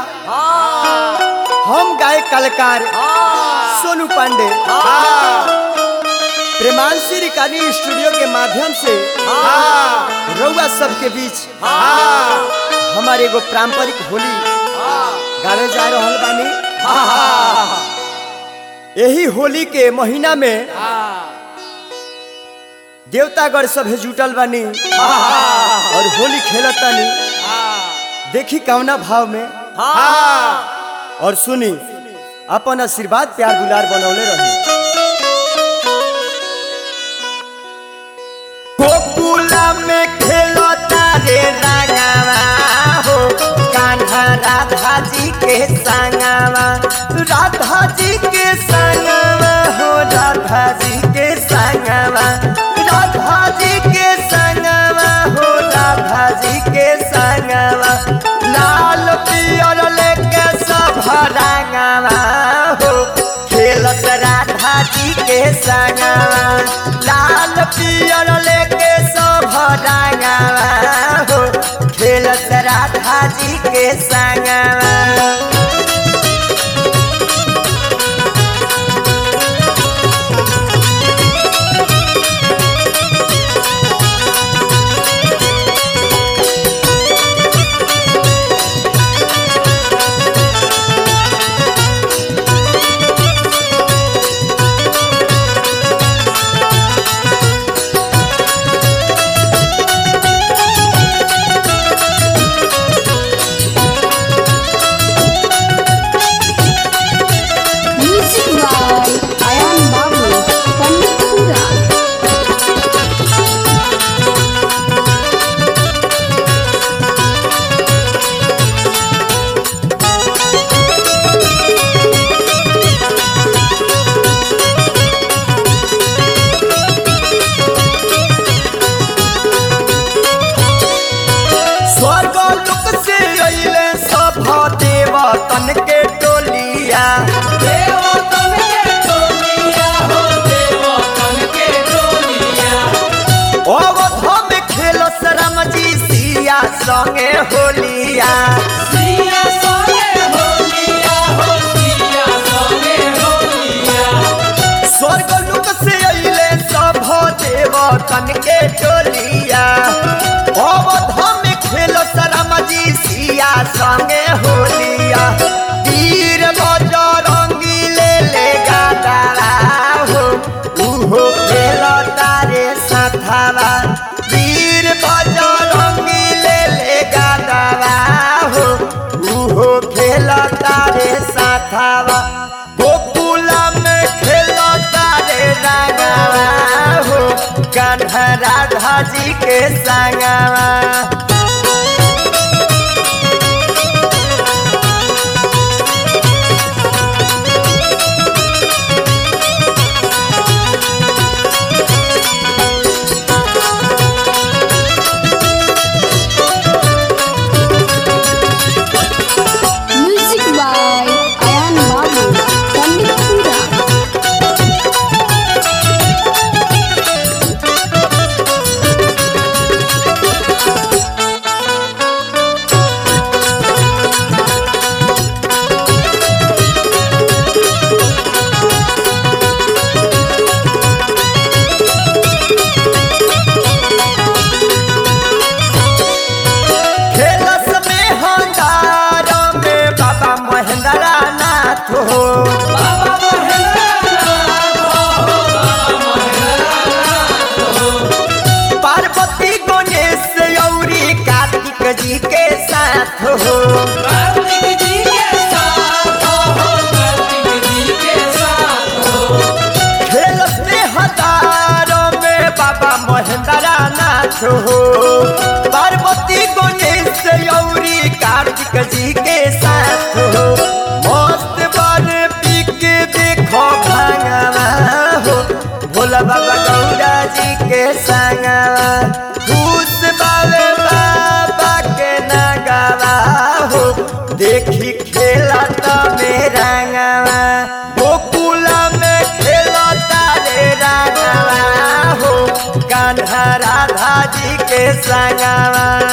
हम गायक कलाकार सोनू पांडे प्रेमांशी रिकॉर्डिंग स्टूडियो के माध्यम से रउआ सबके बीच हमारे एगो पारंपरिक होली गावे जा रहल बानी यही होली के महीना में देवतागढ़ सभे जुटल बानी और होली खेलत तानी देखी कवना भाव में और सुनी अपन आशीर्वाद प्यार दुलार बनौले रही गोकुला में खेलता रे रागावा हो कान्हा राधा जी के संगवा राधा जी के संगवा हो राधा जी के संगवा राधा जी के संगवा हो राधा जी के संगवा लाल पियर लेके सब रंगवा हो खेलत राधा जी के संगवा लाल पियर लेके सब रंगवा हो खेलत राधा जी के संगवा Music by Ayan Babu, Panditpura. स्वर्ग लोक से अइले सब देवतन के टोलिया देवतन के टोलिया हो देवतन के टोलिया अवध में खेलो राम जी सिया संगे होलिया सिया संगे होलिया हो सिया संगे होलिया स्वर्ग लोक से अइले सब देवतन के टोलिया अवध में खेलो राम जी सिया संगे होलिया वीर बजरंगी ले ले गादारा हो उहो खेलो तारे सथावा वीर बजरंगी ले ले गादारा हो उहो खेलो तारे सथावा गोकुला में खेलो तारे रागावा हो कान्हा राधा जी के संगवा Music by Ayan Babu, Panditpura. खेलस में हंगार में बाबा महेंद्र नाथ हो बाबा महेंद्रनाथ हो बाबा महेंद्रनाथ हो पार्वती गणेश औरी कार्तिक जी के साथ हो कार्तिक जी के साथ हो कार्तिक जी के साथ हो खेलस में हंगार में बाबा महेंद्र नाथ हो पार्वती गणेश औरी कार्तिक जी के साथ हो मस्त बार पी के देखो भांगवा हो भोला बाबा गौरा जी के संगवा खुश बाबे बाबा के नगवा हो देखी खेला तो मेरा गवा गोकुला में खेलता रे रागवा हो कान्हा राधा जी के संगवा